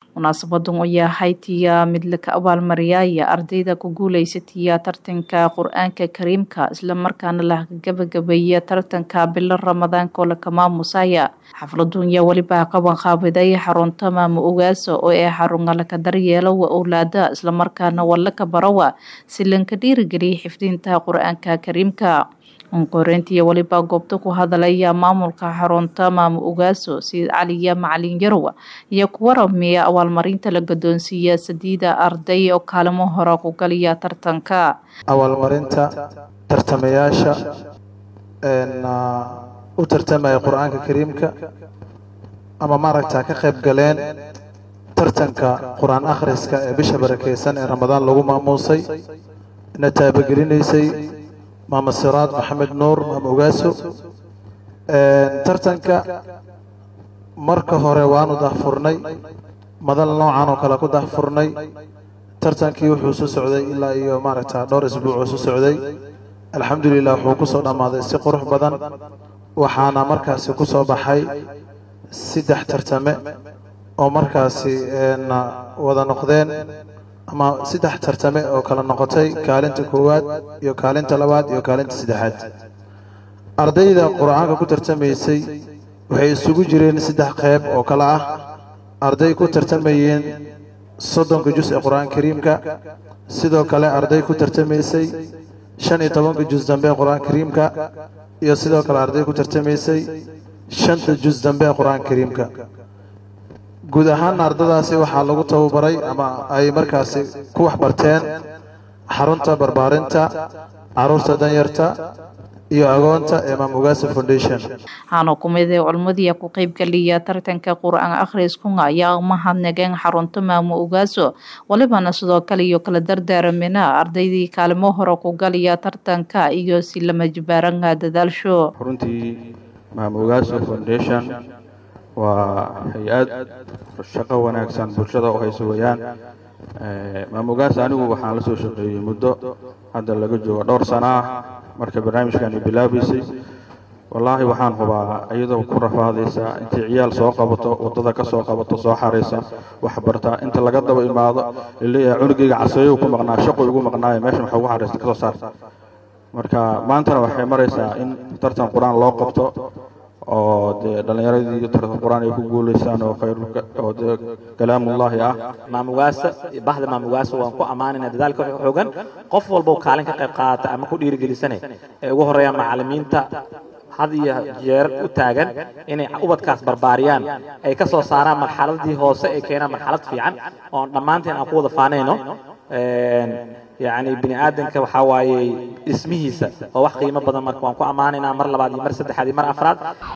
munaasabadan ayaa haytiya mid laka abaalmariyaya ardayda ku guuleysataya tartanka qur-aanka kariimka islamarkaana la gabagabeeya tartanka bilo ramadaanka oo laka maamusaya xafladun yaa weliba qaban qaabiday xarunta maamo ogaaso oo ee xarunga laka daryeelo wa owlaada islamarkaana walaka barawa si lanka dhiirigeliya xifdinta qur-aanka kariimka onkoreyntiiyo weliba goobta ku hadalaya maamulka xarunta maamo ogaaso sayid caliya macalin yarow iyo ku waramiya abaalmarinta la gadoonsiiya sadiida arday oo kaalimo hore ku galiya tartanka abaalmarinta tartamayaasha u tartamaya qur-aanka kariimka ama maaragta ka qayb galeen tartanka qur-aan akhriska ee bisha barakeysan ee ramadaan lagu maamuusay na taabagelineysay maama siraad maxamed nuur maama ogaaso tartanka marka hore waanu dahfurnay madal noocan oo kale ku dahfurnay tartankii wuxuu soo socday ilaa iyo maaragta dhowr isbuuc oo soo socday alxamdulilah wuxuu kusoo dhammaaday si qurux badan waxaana markaasi ku soo baxay saddex tartame oo markaasi wada noqdeen ama saddex tartame oo kala noqotay kaalinta koowaad iyo kaalinta labaad iyo kaalinta saddexaad ardayda qur-aanka ku tartamaysay waxay isugu jireen saddex qeyb oo kale ah arday ku tartamayeen soddonka jus ee qur-aanka kariimka sidoo kale arday ku tartamaysay shan iyo tobanka jus dambe ee qur-aanka kariimka iyo sidoo kale arday ku tartamaysay shanta jus dambe ee qur-aanka kariimka guud ahaan ardadaasi waxaa lagu tababaray ama ay markaasi ku waxbarteen xarunta barbaarinta caruurta danyarta iyo agoonta ee maam ogaaso foundation waxaana kumid ee culmadiia ku qeybgeliya tartanka qur-aan akhriskunga ayaa mahadnageen xarunta maamo ogaaso walibana sidoo kale iyo kala dardaaramina ardaydii kaalimo hore ku galiya tartanka iyo si lama jibaaranga dadaalsho runtii maam ogaaso foundation waa hay-ad shaqo wanaagsan bulshada oo hayso weyaan maamogaas anigu waxaan la soo shaqeeyey muddo hadda laga joogo dhowr sana ah marka barnaamijkani bilaabaysay wallaahi waxaan hubaa iyadoo ku rafaadaysa intay ciyaal soo qabato waddada ka soo qabato soo xaraysa waxbartaa inta laga daba imaado laleeyahay cunugayga caseeyo ku maqnaa shaqo igu maqnaayo meesha waxa ugu xaraysta kasoo saarta marka maantana waxay maraysaa in tartan qur-aan loo qabto oo dee dhallinyaradii tartan qur-aan ay ku guulaystaan oo khayr oo dee kalaamullaahi ah maamugaasa bahda maamugaasa waan ku ammaanayna dadaalka xoogan qof walba kaalin ka qayb qaadata ama ku dhiirigelisane ee ugu horeeya macallimiinta had iyo jeer u taagan inay ubadkaas barbaariyaan ay ka soo saaraan marxaladii hoose ay keenaan marxalad fiican oon dhammaanteen aan ku wada faanayno yacni bini aadanka waxaa waaye dhismihiisa oo wax qiimo badan marka waan ku ammaanaynaa mar labaad iyo mar saddexaad iyo mar afraad